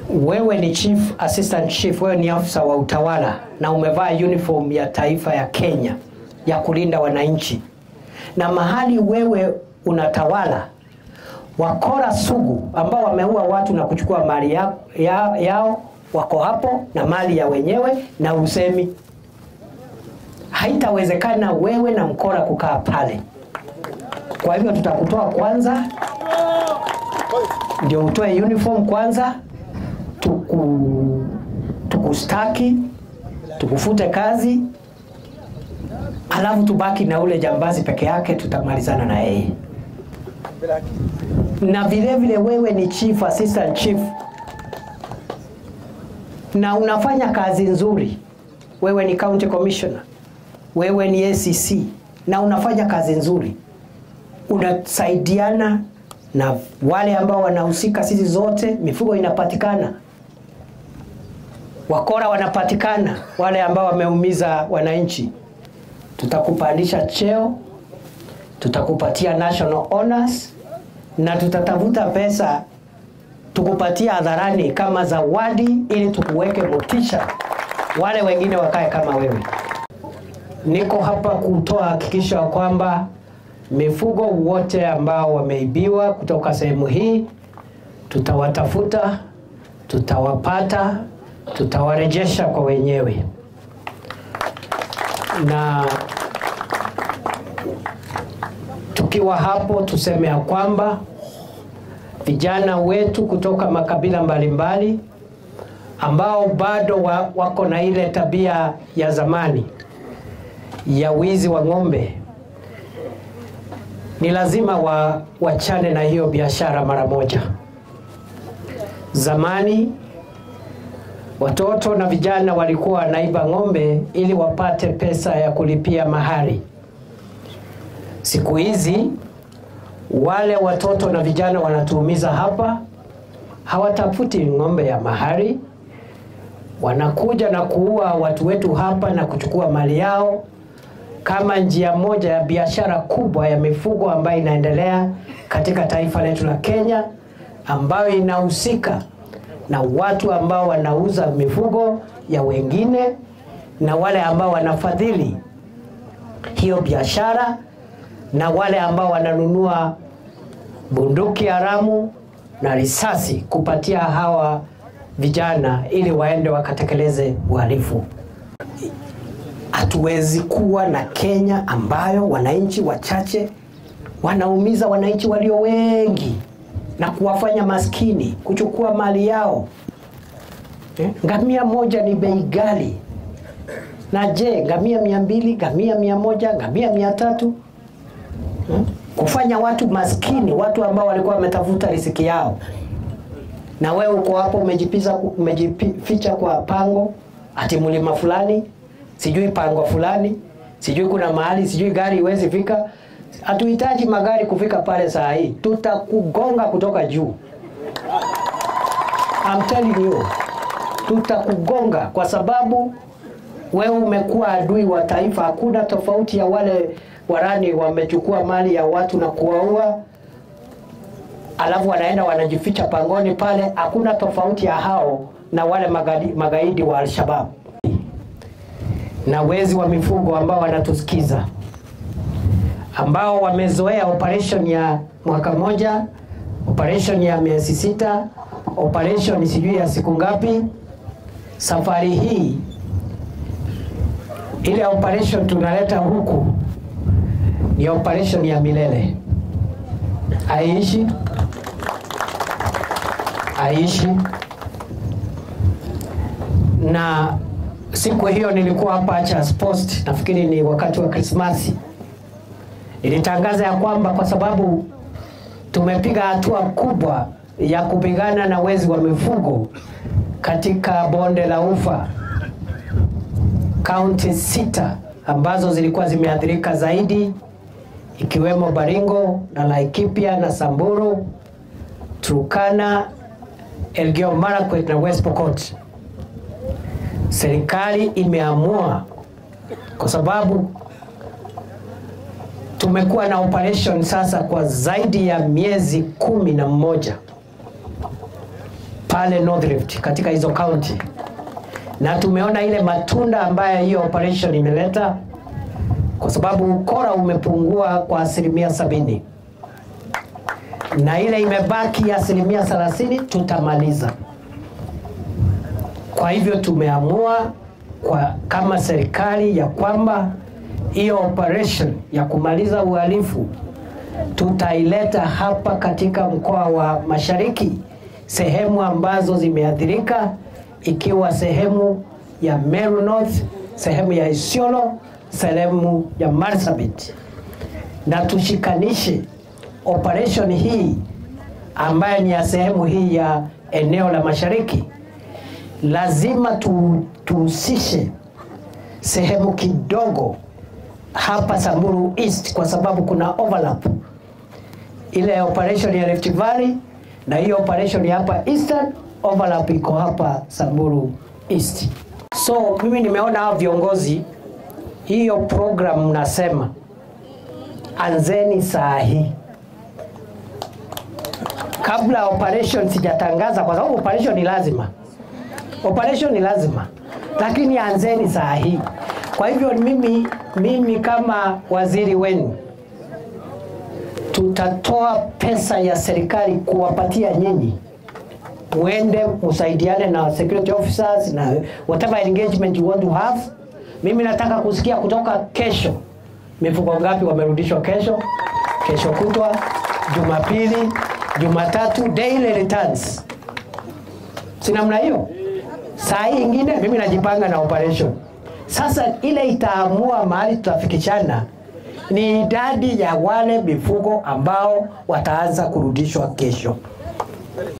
wewe ni chief assistant chief, wewe ni afisa wa utawala na umevaa uniform ya taifa ya Kenya ya kulinda wananchi, na mahali wewe unatawala wakora sugu ambao wameua watu na kuchukua mali ya, ya, yao wako hapo na mali ya wenyewe na usemi. Haitawezekana wewe na mkora kukaa pale. Kwa hivyo tutakutoa kwanza, ndio utoe uniform kwanza, tuku tukustaki, tukufute kazi, alafu tubaki na ule jambazi peke yake, tutamalizana na yeye. Na vile vile wewe ni chief assistant chief na unafanya kazi nzuri. Wewe ni county commissioner, wewe ni ACC na unafanya kazi nzuri, unasaidiana na wale ambao wanahusika. Sisi zote mifugo inapatikana, wakora wanapatikana, wale ambao wameumiza wananchi. Tutakupandisha cheo, tutakupatia national honors na tutatafuta pesa tukupatia hadharani kama zawadi, ili tukuweke motisha, wale wengine wakae kama wewe. Niko hapa kutoa hakikisho kwamba mifugo wote ambao wameibiwa kutoka sehemu hii tutawatafuta, tutawapata, tutawarejesha kwa wenyewe na tukiwa hapo tuseme ya kwamba vijana wetu kutoka makabila mbalimbali mbali, ambao bado wa, wako na ile tabia ya zamani ya wizi wa ng'ombe, ni lazima wa, wachane na hiyo biashara mara moja. Zamani watoto na vijana walikuwa wanaiba ng'ombe ili wapate pesa ya kulipia mahari. Siku hizi wale watoto na vijana wanatuumiza hapa, hawatafuti ng'ombe ya mahari, wanakuja na kuua watu wetu hapa na kuchukua mali yao kama njia moja ya biashara kubwa ya mifugo ambayo inaendelea katika taifa letu la Kenya, ambayo inahusika na watu ambao wanauza mifugo ya wengine na wale ambao wanafadhili hiyo biashara na wale ambao wananunua bunduki haramu na risasi kupatia hawa vijana ili waende wakatekeleze uhalifu. Hatuwezi kuwa na Kenya ambayo wananchi wachache wanaumiza wananchi walio wengi na kuwafanya maskini, kuchukua mali yao. Eh, ngamia moja ni bei ghali, na je, ngamia mia mbili, ngamia mia moja, ngamia mia tatu hmm? kufanya watu maskini, watu ambao walikuwa wametafuta riziki yao, na wewe uko hapo umejipiza, umejificha kwa pango, ati mlima fulani, sijui pango fulani, sijui kuna mahali, sijui gari iwezi fika. Hatuhitaji magari kufika pale saa hii, tutakugonga kutoka juu. I'm telling you, tutakugonga kwa sababu wewe umekuwa adui wa taifa. Hakuna tofauti ya wale warani wamechukua mali ya watu na kuwaua, alafu wanaenda wanajificha pangoni pale. Hakuna tofauti ya hao na wale magaidi, magaidi wa Alshabab na wezi wa mifugo ambao wanatusikiza, ambao wamezoea operation ya mwaka moja, operation ya miezi sita, operation sijui ya siku ngapi. Safari hii ile operation tunaleta huku ni operation ya milele, aishi aishi. Na siku hiyo nilikuwa hapa Achas Post, nafikiri ni wakati wa Krismasi, nilitangaza ya kwamba kwa sababu tumepiga hatua kubwa ya kupigana na wezi wa mifugo katika bonde la Ufa, kaunti sita ambazo zilikuwa zimeathirika zaidi ikiwemo Baringo na Laikipia na Samburu, Turkana, Elgeyo Marakwet na West Pokot. Serikali imeamua kwa sababu tumekuwa na operation sasa kwa zaidi ya miezi kumi na mmoja pale North Rift katika hizo county, na tumeona ile matunda ambayo hiyo operation imeleta, kwa sababu ukora umepungua kwa asilimia sabini na ile imebaki asilimia thelathini tutamaliza. Kwa hivyo tumeamua kwa kama serikali ya kwamba hiyo operation ya kumaliza uhalifu tutaileta hapa katika mkoa wa Mashariki, sehemu ambazo zimeathirika, ikiwa sehemu ya Meru North, sehemu ya Isiolo, sehemu ya Marsabit, na tushikanishe operation hii ambayo ni ya sehemu hii ya eneo la Mashariki. Lazima tu, tuhusishe sehemu kidogo hapa Samburu East kwa sababu kuna overlap ile operation ya Rift Valley na hiyo operation ya hapa Eastern, overlap iko hapa Samburu East. So mimi nimeona hao viongozi, hiyo program mnasema anzeni saa hii kabla operation sijatangaza, kwa sababu operation ni lazima, operation ni lazima, lakini anzeni saa hii. Kwa hivyo mimi, mimi kama waziri wenu tutatoa pesa ya serikali kuwapatia nyinyi, muende musaidiane na security officers na whatever engagement you want to have. Mimi nataka kusikia kutoka kesho mifuko ngapi wamerudishwa kesho, kesho kutwa, Jumapili, Jumatatu, daily returns. Si namna hiyo? Saa hii ingine mimi najipanga na operation. Sasa ile itaamua mahali tutafikishana ni idadi ya wale mifugo ambao wataanza kurudishwa kesho.